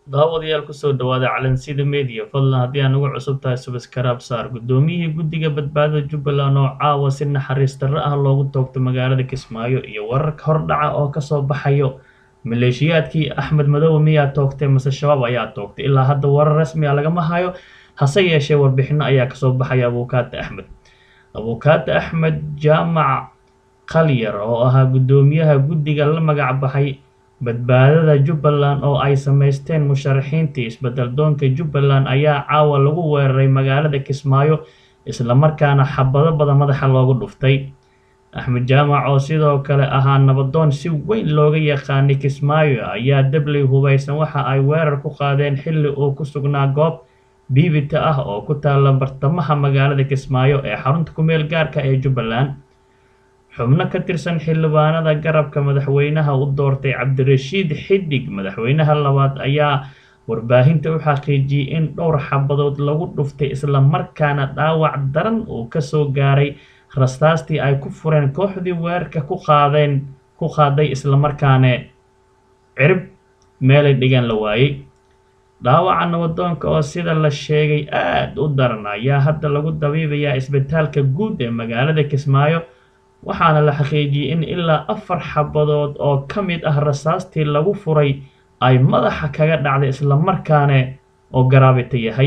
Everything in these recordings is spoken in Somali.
daawadayaal kusoo dhawaada calansida media fadlan haddii aan ugu cusub tahay subskraib saar guddoomiyihii guddiga badbaadada jubbaland oo caawa si naxariis darro ah loogu toogto magaalada kismaayo iyo wararka hordhaca oo kasoo baxayo maleeshiyaadkii axmed madowe miyaa toogtay mase shabaab ayaa toogtay ilaa hadda warar rasmi a lagama hayo hase yeeshee warbixino ayaa kasoo baxaya abuukaata axmed abuukaata axmed jaamac qalyar oo ahaa guddoomiyaha guddiga la magac baxay badbaadada jubbaland oo ay samaysteen musharaxiintii isbedel doonka jubbaland ayaa caawa lagu weeraray magaalada kismaayo islamarkaana xabado badan madaxa loogu dhuftay axmed jaamac oo sidoo kale ahaa nabadoon si weyn looga yaqaanay kismaayo ayaa dabley hubaysan waxa ay weerar ku qaadeen xilli uu ku sugnaa goob biibita ah oo ku taalla bartamaha magaalada kismaayo ee xarunta kumeel gaarka ee jubbaland xubno ka tirsan xildhibaanada garabka madaxweynaha u doortay cabdirashiid xidig madaxweynaha labaad ayaa warbaahinta u xaqiijiyey in dhowr xabadood lagu dhuftay islamarkaana dhaawac daran uu kasoo gaaray rastaastii ay ku fureen kooxdii weerarka ku qaadeen ku qaaday islamarkaana cirib meelay dhigaan la waayey dhaawaca nabadoonka oo sida la sheegay aada u daran ayaa hadda lagu dabiibayaa isbitaalka guud ee magaalada kismaayo waxaana la xaqiijiyey in ilaa afar xabadood oo ka mid ah rasaastii lagu furay ay madaxa kaga dhacday islamarkaana oo garaabita yahay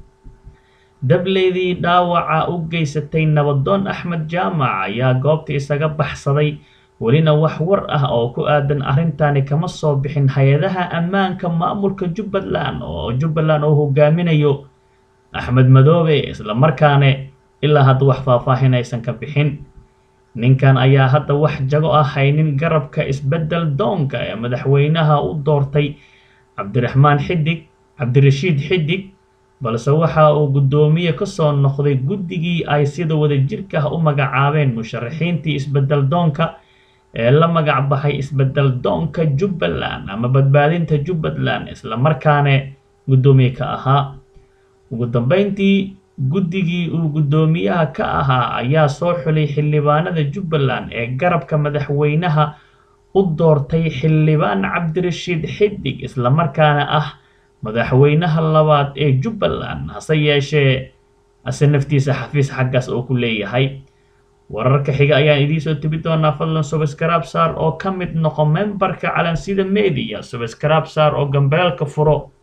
dableydii dhaawaca u geysatay nabadoon axmed jaamac ayaa goobta isaga baxsaday welina wax war ah oo ku aadan arrintani kama soo bixin hay-adaha ammaanka maamulka jubbaland oo jubbaland oo hogaaminayo axmed madoobe islamarkaana ilaa hadda wax faahfaahin aysan ka bixin ninkan ayaa hadda wax jago ah haynin garabka isbedel doonka ee madaxweynaha u doortay cabdiraxmaan xidig cabdirashiid xidig balse waxa uu guddoomiye kasoo noqday guddigii ay sida wadajirka ah u magacaabeen musharaxiintii isbedel doonka ee la magac baxay isbedel doonka jubbaland ama badbaadinta jubbaland islamarkaana guddoomiye ka ahaa ugu dambeyntii guddigii uu guddoomiyaha ka ahaa ayaa soo xulay xildhibaanada jubbaland ee garabka madaxweynaha u doortay xildhibaan cabdirashiid xidig islamarkaana ah madaxweynaha labaad ee jubbaland hase yeeshee ase naftiisa xafiis xaggaas oo ku leeyahay wararka xiga ayaan idiinsoo tebi doonaa fadlan subskraib saar oo ka mid noqo membarka calansida media subskraib saar oo gambeelka furo